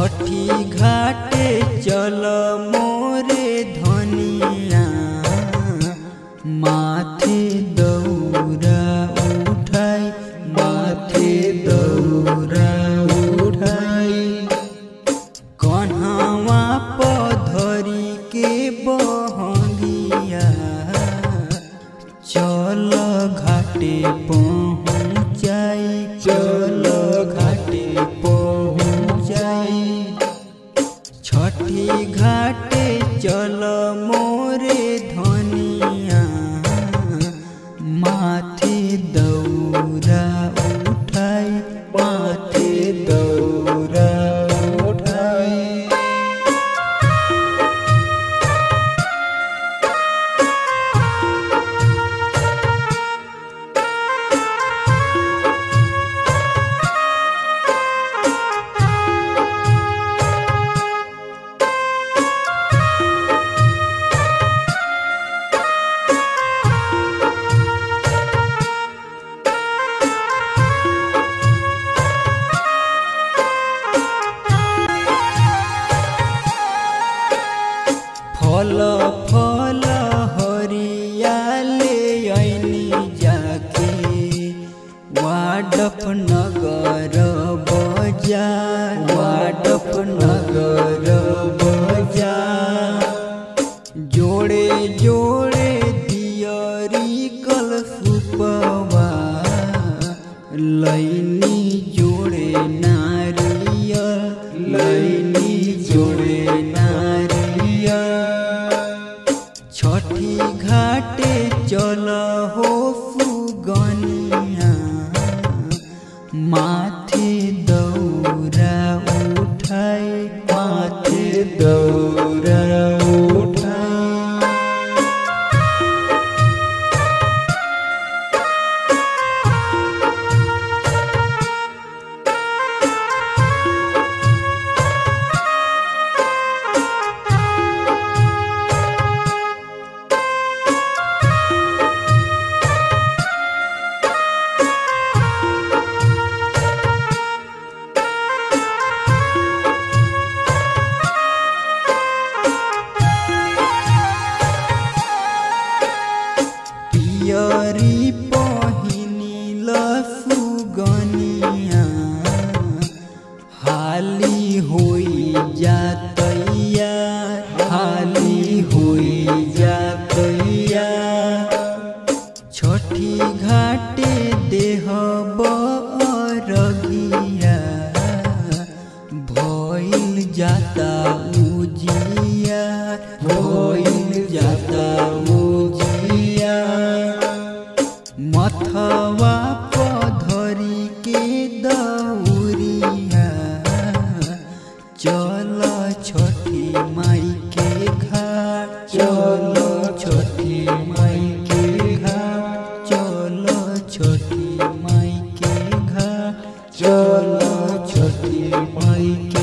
छठी घाटे चल मोरे धनिया माथे दौरा उठाई माथे दौरा उठाई कन्हवा पधरी के बहंगिया चल घाटे पहुँचाई चल घाटे पहुँचाई छठी घाटे चल मोरे धनिया माथे दौरा उठाई माथे दौरा उठाई फल फल हरियाले ऐनी जाके वाडफ नगर बजार वाडफ नगर बजार जोड़े जोड़े दियरी कल सुपवा लैनी जोड़े नारियल लैनी जोड़े नारियल छठी घाटे चल हो सुगनिया माथे दौरा उठाए माथे दौरा उठाए पियरी पहिनिल सुगनिया हाली होई जातैया हाली होई जातैया छठी घाटे देह बरगिया भइल जाता उजिया भइल जाता उजिया मथवा पधरी के दौरिया चल छठी माई के घाट चल छठी माई के घाट चल छठी माई के घाट चल छठी माई के